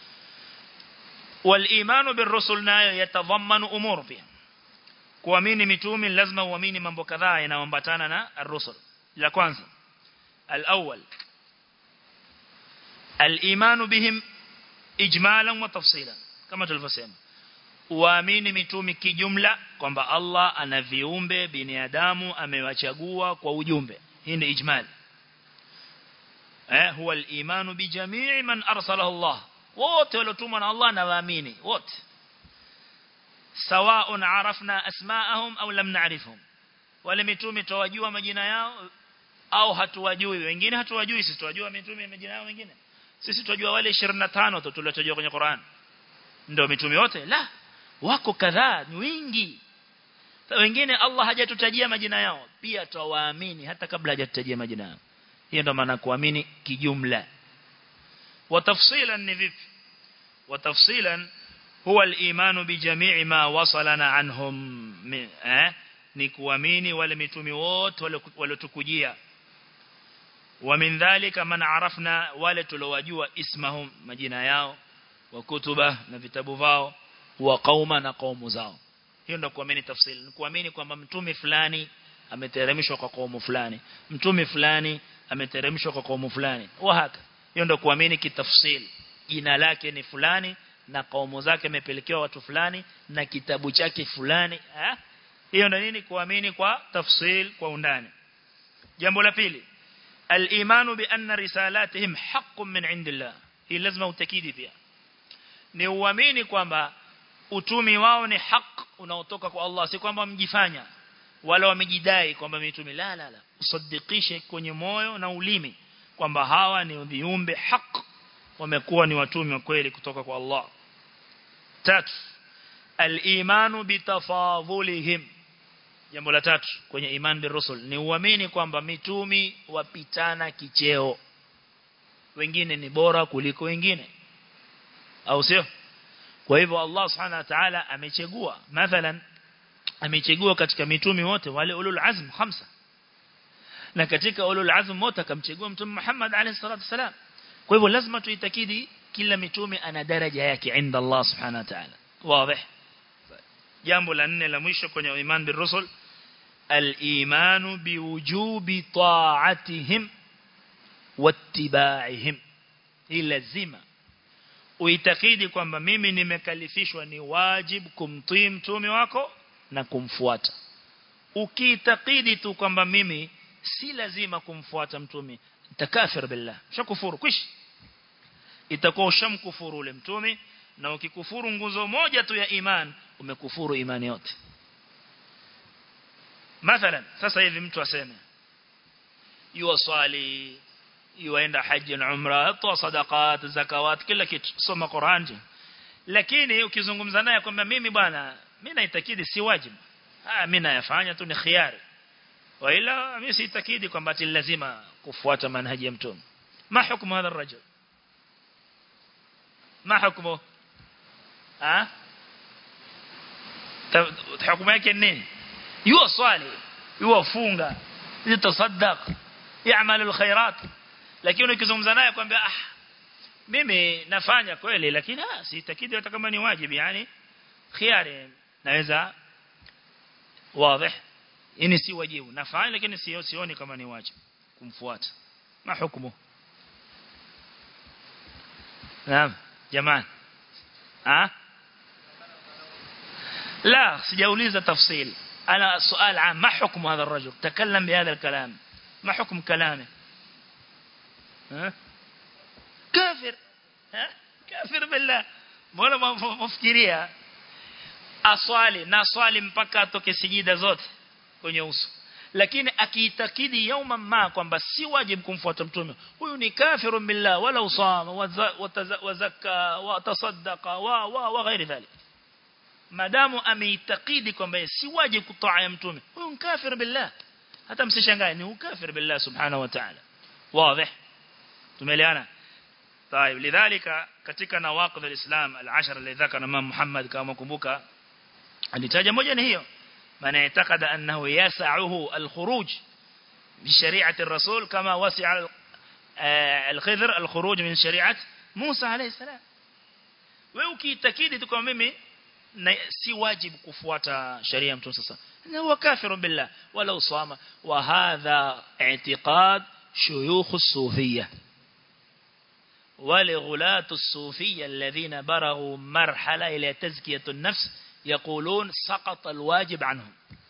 wal-iman bir-rusul nayo yatadhammanu umur pia kuamini mitume lazima uamini mambo kadhaa yanayoambatana na ar-rusul la kwanza al-awwal al-iman bihim ijmalan wa tafsilan kama tulivyosema uamini mitume kijumla kwamba Allah ana viumbe binadamu amewachagua kwa ujumbe hii ni ijmal eh huwa al-iman bi jami'i man arsalahu Allah wote waliotumwa na Allah na waamini wote sawa'un arafna asma'ahum au lam na'rifhum wale mitume tuwajua majina yao au hatuwajui wengine hatuwajui sisi tuwajua mitume majina yao wengine sisi tunajua wale 25 tu tuliotajwa kwenye Qur'an ndio mitume wote la wako kadhaa ni wingi wengine Allah hajatutajia majina yao pia tuwaamini hata kabla hajatutajia majina yao hiyo ndio maana kuamini kijumla watafsilan ni vipi watafsilan huwa al-iman bi jami'i ma wasalana anhum eh ni kuamini wale mitume wote waliotukujia wa min dhalika man arafna wale tulowajua ismahum majina yao wa kutuba na vitabu vao wa qauma na qaumu zao hiyo ndio kuamini tafsiri ni kuamini kwamba mtume fulani ameteremshwa kwa kaumu fulani mtume fulani ameteremshwa kwa kaumu fulani wa haka hiyo ndio kuamini kitafsiri jina lake ni fulani na kaumu zake amepelekewa watu fulani na kitabu chake fulani eh hiyo ndio nini kuamini kwa tafsiri kwa undani jambo la pili al-imanu bi anna risalatihim haqqun min indillah hii lazima utakidi pia ni uamini kwamba utumi wao ni haq unaotoka kwa Allah si kwamba mjifanya wala wamejidai kwamba mitume la la la usadikishe kwenye moyo na ulimi kwamba hawa ni viumbe haq wamekuwa ni watumi wa kweli kutoka kwa Allah tatu al-imanu bitafadhulihim jambo la tatu kwenye iman bi rusul ni uamini kwamba mitumi wapitana kicheo wengine ni bora kuliko wengine au sio kwa hivyo Allah subhanahu wa ta'ala amechagua mathalan amechagua katika mitumi wote wale ulul azm khamsa na katika ulul azm wote akamchagua mtume Muhammad alayhi salatu wasalam kwa hivyo lazima tuitakidi kila mitume ana daraja yake inda Allah subhanahu wa ta'ala wazi jambo la nne la mwisho kwenye iman bil rusul al-imanu biwujubi ta'atihim wattiba'ihim hii lazima uitakidi kwamba mimi nimekalifishwa ni wajib kumtii mtume wako na kumfuata ukiitakidi tu kwamba mimi si lazima kumfuata mtume takafir billah shakufuru kwish itakuwa ushamkufuru ule mtume na ukikufuru nguzo moja tu ya iman umekufuru imani yote mathalan sasa hivi mtu aseme yuwaswali yuenda haji na umra toa sadaqat zakawat kila kitu soma Qur'an lakini ukizungumza naye kwamba mimi bwana mimi naitakidi si wajibu ah mimi nayafanya tu ni khiari waila mimi siitakidi kwamba ati lazima kufuata manhaji ya mtume ma hukumu hadha الرجل ما حكمه ها hukumu yake nini yuwa swali yuwa funga yatasaddaq يعمل الخيرات lakini ukizungumza naye kwamba ah mimi nafanya kweli lakini ah sitakidi hata kama ni wajibu yani khiari naweza wazi ini si wajibu nafanya lakini sio sioni kama ni wajibu kumfuata ma hukumu naam jamani ah لا سجاوليز تفصيل أنا سؤال عام ما حكم هذا الرجل تكلم بهذا الكلام ما حكم كلامه ها كافر ها كافر بالله mbona mfikiria aswali na swali mpaka atoke sijida zote kwenye uso lakini akiitakidi yauma ma kwamba si wajibu kumfuata mtume huyu ni kafiru billah wala usama wazaka watasaddaqa wa wa wa ghairi dhalik madamu ameitakidi kwamba si wajibu kutaa ya mtume huyu ni kafir billah hata msishangae ni kafir billah subhanahu wa ta'ala wazi tumeelewana طيب لذلك katika nawaqid alislam al-ashara alladhi dhakara Imam Muhammad kama kumbuka alitaja moja ni hiyo man yataqada annahu yas'uhu al-khuruj bi shari'ati ar-rasul kama wasi'a al-khidr al-khuruj min shari'at Musa alayhi salam wewe ukiitakidi tu kama mimi si wajibu kufuata sharia ya mtume sasa na huwa kafiru billah wala usama wa hadha i'tiqad shuyukh as-sufiyya ولغلاة الصوفية الذين برغوا مرحلة إلى تزكية النفس يقولون سقط الواجب عنهم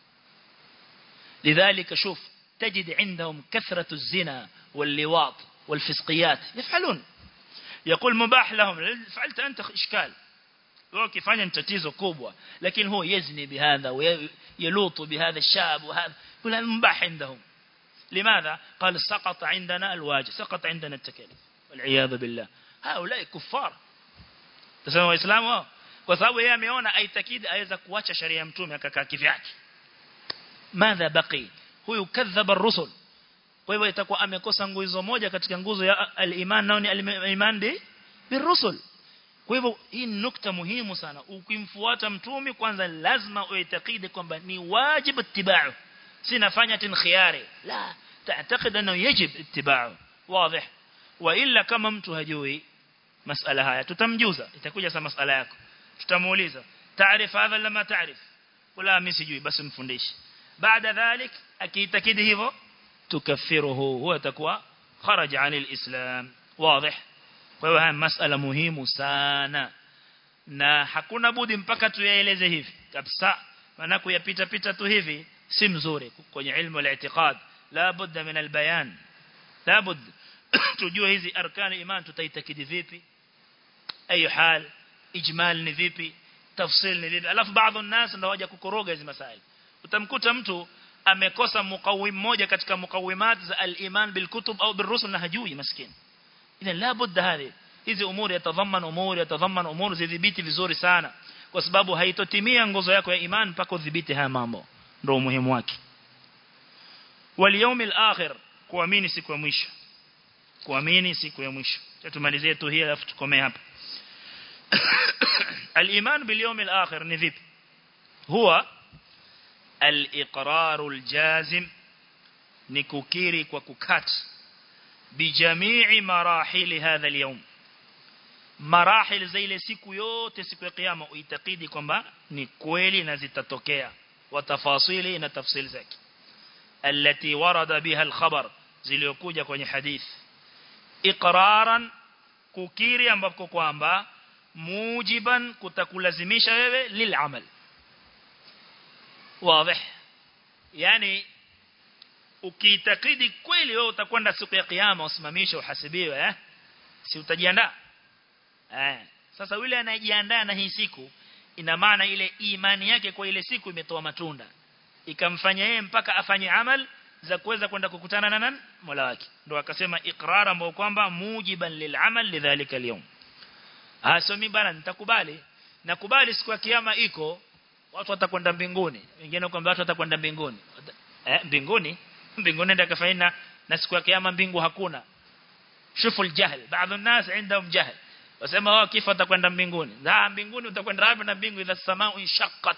لذلك شوف تجد عندهم كثرة الزنا واللواط والفسقيات يفعلون يقول مباح لهم فعلت أنت إشكال وكيفanya tatizo kubwa lakini هو يزني بهذا ويلوط بهذا الشاب وهذا يقول المباح عندهم لماذا قال سقط عندنا الواجب سقط عندنا التكاليف والعياذ بالله هؤلاء كفار تصموا waislamu wao kwa sababu yeye ameona aitakidi aweza kuacha sharia ya mtume akakaa kivyake madha baqi huyu kadhaba ar-rusul kwa hivyo itakuwa amekosa nguzo moja katika nguzo ya al-iman nao ni al-iman bi birusul kwa hivyo hii nukta muhimu sana ukimfuata mtume kwanza lazima uitakidi kwamba ni wajibu ittiba'u si nafanya tin khiyari la تعتقد انه يجب اتباعه واضح وإلا kama mtu hajui masala haya tutamjuza itakuja sa masala yako tutamuuliza taarif hadha lama taarif wala mimi sijui basi mfundishe baada dhalik akiitakidi hivyo tukaffiruhu huwa atakuwa kharaja anil islam wazi kwa hiyo haya masala muhimu sana na hakuna budi mpaka tuyaeleze hivi kabisa maana kuyapita pita tu hivi si mzuri kwenye ilmu al-i'tiqad la budda min al-bayan la budda tujue hizi arkani iman tutaitakidi vipi ayu hal ijmal ni vipi tafsil ni vipi alafu baadhi الناس ndio waje kukoroga hizi masaili utamkuta mtu amekosa mukawim moja katika mukawimat za al-iman bil kutub au bil rusul na hajui maskini ila la budda hadi hizi umuri yatadhaman umuri yatadhaman umuri zidhibiti vizuri sana kwa sababu haitotimia nguzo yako ya iman mpaka udhibiti haya mambo ndio muhimu wake wal yawmil akhir kuamini siku ya mwisho kuamini siku ya mwisho tumalizie tu hii alafu tukomee hapa al-iman bil yawm al-akhir ni vipi huwa al-iqrar al-jazim ni kukiri kwa kukata bijamii marahili hadha al-yawm marahil za ile siku yote siku ya kiyama uitakidi kwamba ni kweli na zitatokea watafasili na tafsili zake التي ورد بها الخبر ziliokuja kwenye hadithi iqraran kukiri ambapo kwamba mujiban kutakulazimisha wewe lilamal wazi yani ukiitakidi kweli wewe utakwenda siku ya kiyama usimamishe uhasibiwe eh si utajiandaa eh sasa yule anayejiandaa na hii siku ina maana ile imani yake kwa ile siku imetoa matunda ikamfanya yeye mpaka afanye amal za kuweza kwenda kukutana na nani Mola wake ndio akasema iqrar ambao kwamba mujiban lil'amal lidhalika al-yawm asomi bana nitakubali nakubali siku ya kiyama iko watu watakwenda mbinguni wengine kwamba watu watakwenda mbinguni eh mbinguni mbinguni ndio kafanya na siku ya kiyama mbingu hakuna shufu aljahl baadhi الناس عندهم جهل wasema wao kifa watakwenda mbinguni na mbinguni utakwenda wapi na mbingu idha samaa inshaqqat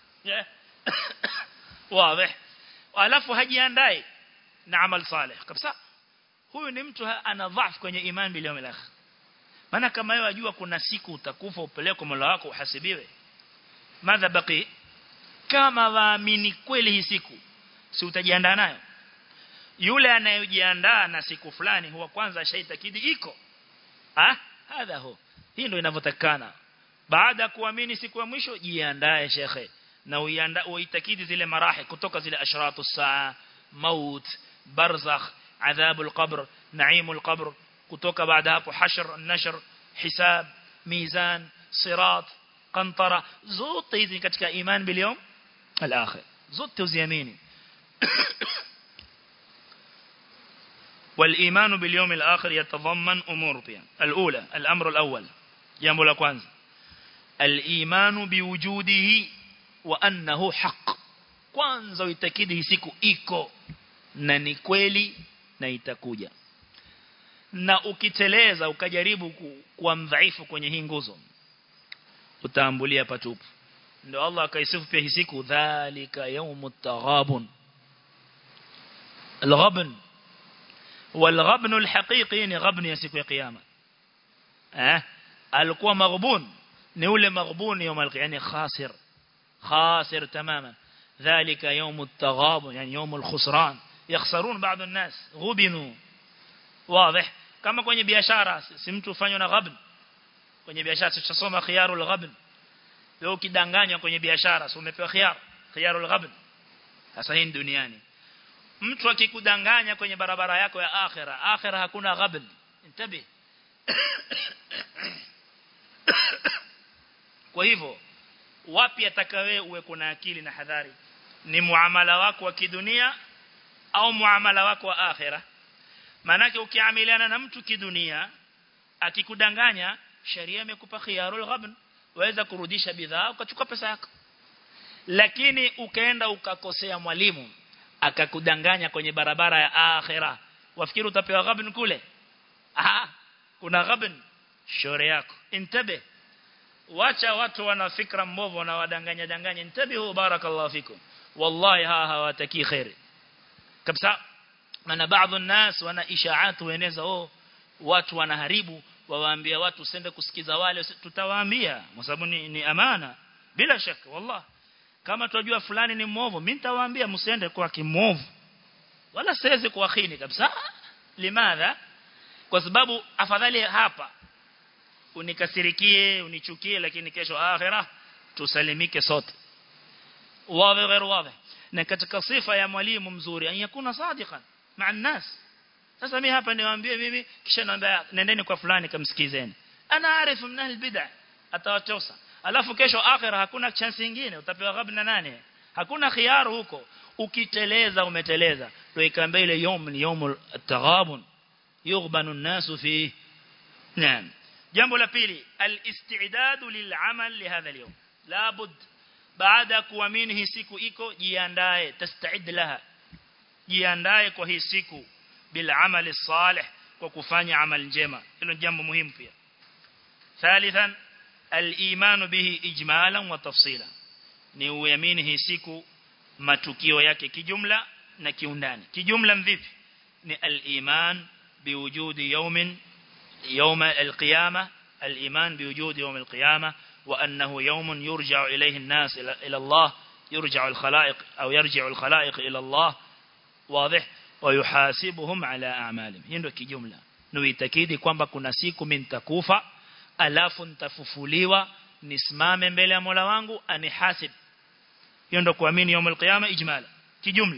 wazi alafu hajiandai na amal salih kabisa huyu ni mtu ana dhaifu kwenye imani bil yawmil akhir maana kama wewe wajua kuna siku utakufa upelekwe Mola wako uhasibiwe madha baki kama waamini kweli hii siku si utajiandaa nayo yule anayejiandaa na siku fulani huwa kwanza shaitakidi iko ah hadha ho hii ndio inavyotakana baada ya kuamini siku ya mwisho jiandae shekhe na uiandaa uitakidi zile marahi kutoka zile ashratu saa maut barzakh adhabu alqabr naimu alqabr kutoka baada hapo hashr nashr hisab mizan sirat qantara zote hizi katika iman bil yawm al-akhir zote uziamini والإيمان باليوم الآخر يتضمن أمور بها الأولى الأمر الأول جنب الأكوانز الإيمان بوجوده وأنه حق kwanza uitakidi siku iko na ni kweli na itakuja na ukiteleza ukajaribu kuwa mdhaifu kwenye hii nguzo utaambulia patupu ndio Allah akaisifu pia hii siku dhalika yawmut taghabun الغبن والغبن الحقيقي ni غبن ya siku ya kiyama eh alikuwa maghbun ni ule maghbun يوم القيامه yani khasir خاسر تماما ذلك يوم التغابن يعني يوم الخسران يخسرون بعض الناس غبنوا واضح kama kwenye biashara si mtu ufanywa na ghabn kwenye biashara tutasoma khiyarul ghabn leo ukidanganywa kwenye biashara si umepewa khiyar khiyarul ghabn sasa hii duniani mtu akikudanganya kwenye barabara yako ya akhira akhira hakuna ghabn intabi kwa hivyo wapi atakawe uwe kuna akili na hadhari ni muamala wako wa kidunia au muamala wako wa akhira manake ukiamiliana na mtu kidunia akikudanganya sharia imekupa khiyarul ghabn waweza kurudisha bidhaa ukachukua pesa yako lakini ukaenda ukakosea mwalimu akakudanganya kwenye barabara ya akhira wafikiri utapewa ghabn kule ah kuna ghabn shore yako intabe wacha watu wana fikra mbovu na wadanganya danganya intabihu barakallahu fikum wallahi ha hawataki khairi kabisa maana baadhi الناس wana ishaat hueneza oh watu wanaharibu wawaambia watu usende kusikiza wale tutawaambia kwa sababu ni, ni amana bila shaka wallah kama tunajua fulani ni mwovu mimi nitawaambia msiende kwa kimovu wala siwezi kuwakhini kabisa limadha kwa sababu afadhali hapa unikasirikie unichukie lakini kesho akhira tusalimike sote wazi غير واضح na katika sifa ya mwalimu mzuri an yakuna sadiqan ma'a nas sasa mimi hapa niwaambie mimi kisha naambia nendeni kwa fulani kamsikizeni ana arifu min albid'a atawachosa alafu kesho akhira hakuna chance nyingine utapewa ghabna nane hakuna khiyaru huko ukiteleza umeteleza ndio ikaambia ile yom ni yomul taghabun yughbanu an-nasu fi naam jambo la pili al-istidad lil'amal lihadha al-yawm la bud baada kuamini hii siku iko jiandae tastaid laha jiandae kwa hii siku bil amali salih kwa kufanya amal njema hilo jambo muhimu pia thalithan al-iman bihi ijmalan wa tafsila ni uamini hii siku matukio yake kijumla na kiundani kijumla mvipi ni al-iman biwujudi yawmin يوم القيامة الإيمان بوجود يوم القيامة وأنه يوم يرجع إليه الناس إلى الله يرجع الخلائق أو يرجع الخلائق إلى الله واضح ويحاسبهم على أعمالهم هندو كجملة نويتكيدي kwamba kuna siku mimi nitakufa alafu nitafufuliwa nisimame mbele ya Mola wangu anihasib hiyo ndio kuamini يوم القيامة ijmala kijumla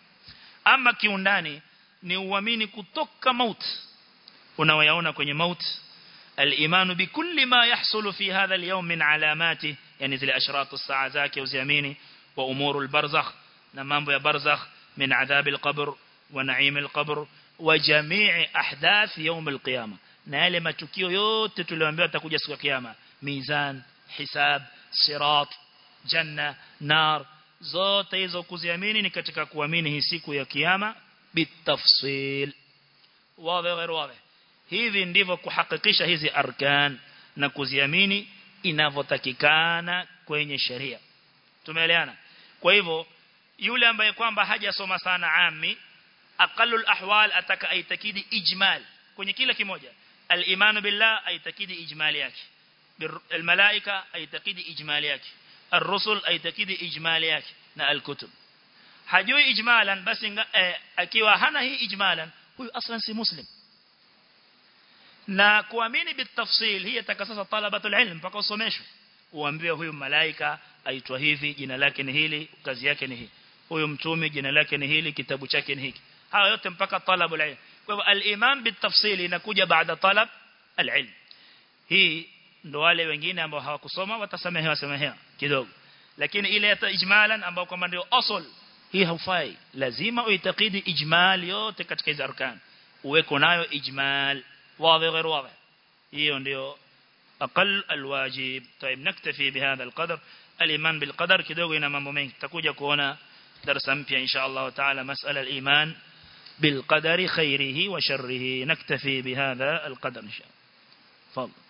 ama kiundani ni uamini kutoka mauti unaoyaona kwenye maut al-imanu bikulli ma yahsulu fi hadha al-yawm min alamati yani zile ashratu saa zake uziamini wa umuru al-barzakh na mambo ya barzakh من عذاب القبر ونعيم القبر وجميع أحداث يوم القيامة na yale matukio yote tulioambiwa atakuja siku ya kiyama mizan hisab sirat janna nar zote hizo kuziamini ni katika kuamini hii siku ya kiyama bitafsil wazi غير wazi hivi ndivyo kuhakikisha hizi arkan na kuziamini inavyotakikana kwenye sheria tumeelewana kwa hivyo yule ambaye kwamba hajasoma sana ami aqallul ahwal ataka aitakidi ijmal kwenye kila kimoja al-iman billah aitakidi ijmali yake الملائكه aitakidi ijmali yake الرسل aitakidi ijmali yake na al-kutub hajui ijmalan basi eh, akiwa hana hii ijmalan huyu aslan si muslim na kuamini bitafsil hii atakasasa talabatul ilm mpaka usomeshwe uambiwe huyu malaika aitwa hivi jina lake ni hili kazi yake ni hii huyu mtume jina lake ni hili kitabu chake ni hiki hawa yote mpaka talabul ilm kwa hivyo al-iman bitafsil inakuja baada talab al-ilm hii ndo wale wengine ambao hawakusoma watasamehewa samehewa kidogo lakini ile ya ijmalan ambao kama ndio asl hii haufai lazima uitakidi ijmal yote katika hizo arkan uweko nayo ijmal واضح غير واضح hiyo ndio أقل الواجب طيب نكتفي بهذا القدر الإيمان بالقدر kidogo ina mambo mengi tutakuja kuona darasa mpya insha Allah taala masala al-iman بالقدر خيره وشره نكتفي بهذا القدر إن شاء الله تفضل